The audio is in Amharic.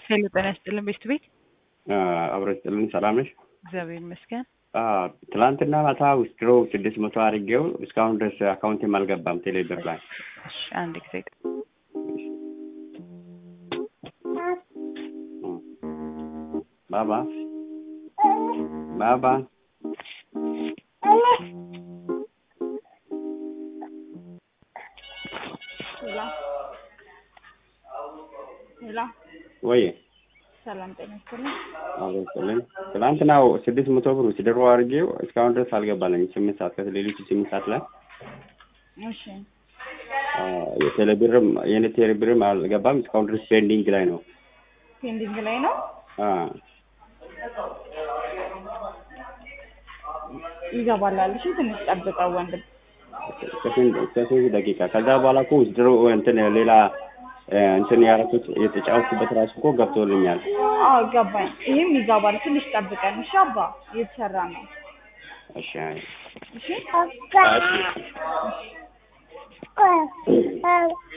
ሄሎ ጤና ይስጥልን ቤት ቤት አብረ ስጥልን ሰላም ነሽ? እግዚአብሔር ይመስገን። ትላንትና ማታ ውስድሮ ስድስት መቶ አድርጌው እስካሁን ድረስ አካውንቴም አልገባም ቴሌብር ላይ እሺ አንድ ጊዜ ባባ ባባ ሄሎ ሄሎ ወይ ሰላም ጤና ይስጥልኝ። አብረ ስጥልን ትላንትና ስድስት መቶ ብር ውስድሮ አድርጌው እስካሁን ድረስ አልገባለኝ ስምንት ሰዓት ከሌሊቱ ስምንት ሰዓት ላይ እሺ የቴሌብርም የኔ ቴሌብርም አልገባም እስካሁን ድረስ ፔንዲንግ ላይ ነው። ፔንዲንግ ላይ ነው። አ ይገባላል። እሺ ትንሽ ጠብቀው ወንድም። ከስንት ከስንት ደቂቃ ከዛ በኋላ እኮ ውስድሮ እንትን ሌላ እንትን ያደረኩት የተጫወትኩበት ራሱ እኮ ገብቶልኛል። አዎ ገባኝ። ይህም ይገባል። ትንሽ ጠብቀን እሺ። አባ እየተሰራ ነው። እሺ እሺ አይ